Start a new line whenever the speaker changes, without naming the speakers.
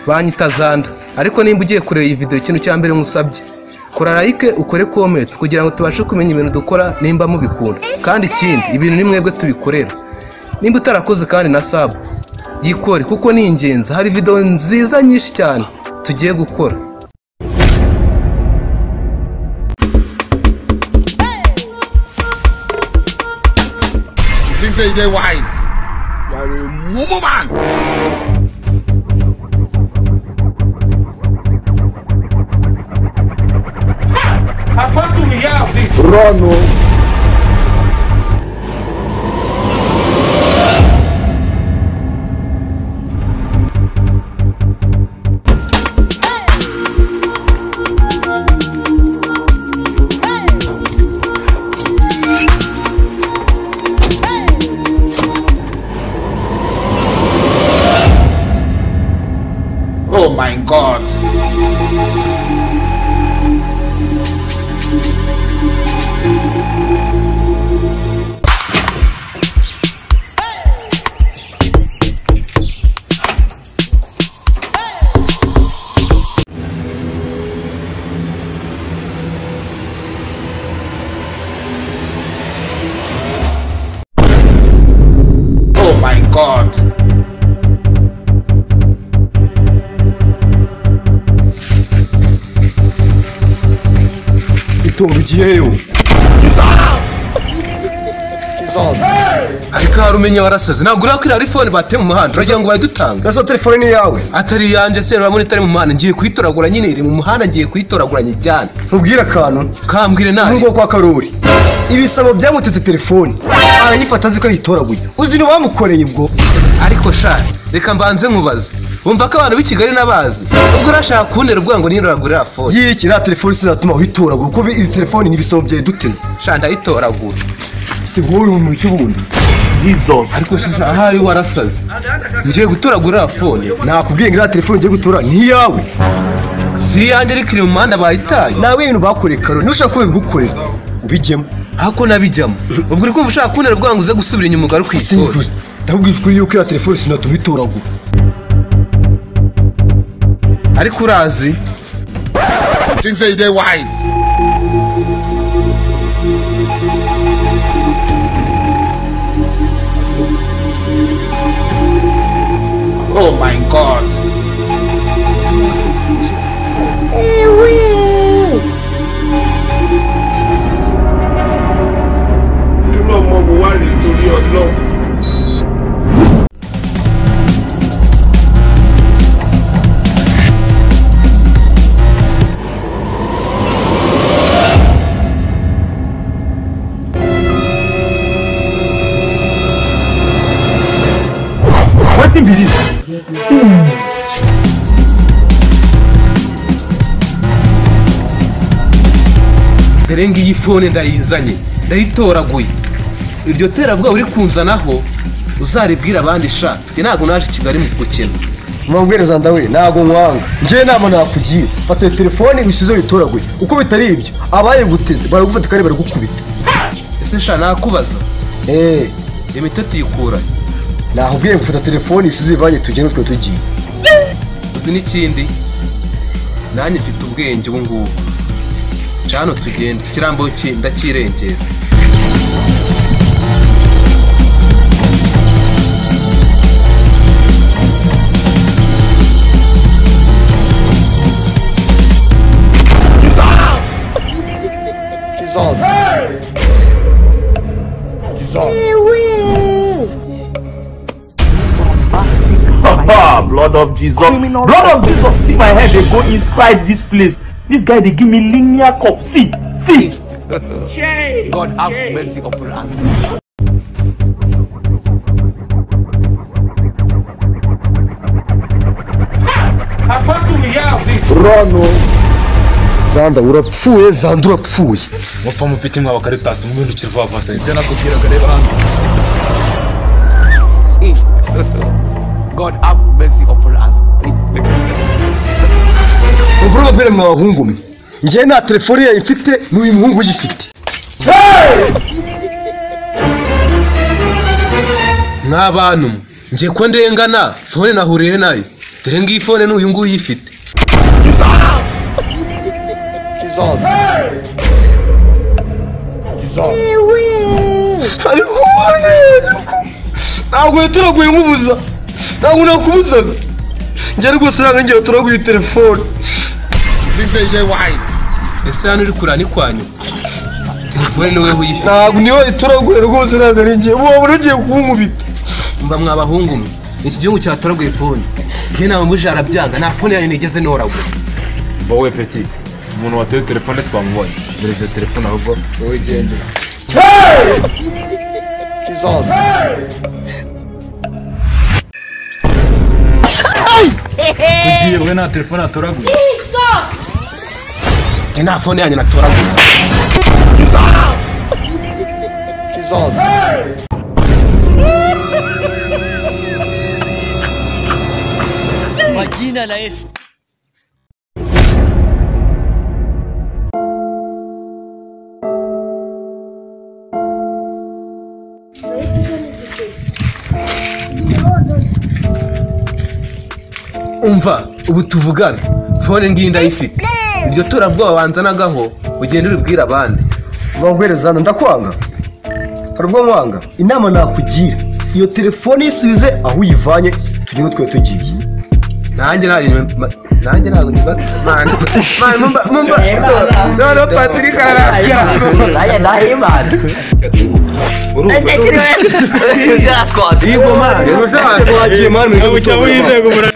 banki itazanda ariko nimba ugiye kureba iyi videwo ikintu cya mbere nkusabye kora like ukore comment kugira ngo tubashe kumenya ibintu dukora nimba mubikunda kandi ikindi ibintu ni mwebwe tubikorera nimba utarakoze kandi na sub yikore kuko ni ingenzi hari videwo nziza nyinshi cyane tugiye gukora
You think say you dey wise? You are a mumu man.
Apostle, we have this.
Oh my God. Oh my God.
itungo igiheyo
ariko hari umenya warasaze ntabwo uriya kuri fone bateye mu muhanda uragira ngo bayidutanga
nazo telefone ni iyawe
atari iyanjye se urabona itari mu muhanda ngiye kuyitoragura nyine iri mu muhanda ngiye kuyitoragura nyijyane
ntubwire akantu
kambwire nawe
nk'ubwo kwa karori ibisabo byamutetse telefone arayifata azi ko yitoraguye uzi ntibamukoreye ubwo
ariko sha reka mbanze nkubaze wumva ko abantu b'i kigali n'abazi ubwo urashaka kuntera ubwoba ngo nitoragure iriya fone
yiki iriya telefone sinatuma witoragura kuko iyi telefone ni ibisabo byawe duteze
sha ndayitoragura
si wowe uri mu cy'ubundi
ariko shisha ahari warasaze ngiye gutoragura iriya fone
nakubwiye ngo iriya telefone ugiye gutora ni iyawe
si iyanjye ariko iri mu muhanda bayitaye
nawe ibintu bakoreye karori ntushaka ko babigukorera ubijyemo
ako nabijyamo ubwo uri kumva ushaka kuntera ubwoba ngo uze gusubira inyuma ugaruke
sinzi
uyitore
ndakubwije ukuri yuko iriya telefone sinatuma witoragura
ariko urazi
You think say you dey wise? Oh my God.
dore ngiyi fone ndayizanye ndayitoraguye iryo terabwoba uri kunzanaho uzaribwire abandi sha mfite ntabwo naje i kigali mu gukina
mubwiriza ndawe ntabwo nkwanga njyewe nama nakugira fata iyo telefone usize uyitoraguye uko bitari ibyo abayiguteze baragufata kandi baragukubita
ese sha nakubaza
eee
imiti tuyikurahe
nakubwiye ngo fata telefone usize uyivanye tugende twe tugiye
uzi n'ikindi nanjye mfite ubwenge ubu ngubu cano tugenda ikirambo ki ndakirengera
Ah, blood of Jesus. blood of Jesus. See my head, they go inside this place. This guy, they give me linear cup. See, see.
Apostle, we have this.
zanda urapfuye zanda urapfuye
mupfa mupite mwa bakaritasi mwihindukire vuba vuba se
God have mercy upon us.
muvure umupira mwa bahungu mwe njyewe nta telefone yayo mfite n'uyu muhungu uyifite
mwa bantu mwe ngiye ko ndengana fone nahuriye nayo dore ngiyi fone n'uyu nguyu uyifite
ariko ubone ntabwo yaturaguye nk'ubuza ntabwo nakubuzaga njye rwose ntabwo ngiye turaguye telefone
Things they say wise.
ese hano uri kurana ni kwanyu telefone ni wowe uyifite
ntabwo niyo ituraguye rwose ntabwo ari ngiye wabona ugiye kunkubita
mba mwabahungu mwe iki gihugu cyatoraguye fone njye nta mubuje arabyanga nta fone yanyu nigeze noragura
wowe peti umuntu watoye telefone twamubonye dore izo telefone ahubwo wowe genda ugiye we nta telefone atoraguye
njye nta fone yanyu natoragura umva ubu tuvugana fone ngiyi ndayifite iryo torabwoba banzanagaho ugenda uribwira abandi
baguhereza hano ndakwanga hari ubwo nkwanga inama nakugira iyo telefone isubize aho uyivanye tugende twari tugiye
nanjye ntabwo nyuma- nanjye ntabwo nibaza mani mani mumba mumba noneho patrick ararabya
Naye ndahimana. Ndakiriwe. Zara squad.
yigomara rero
twagiye mani mu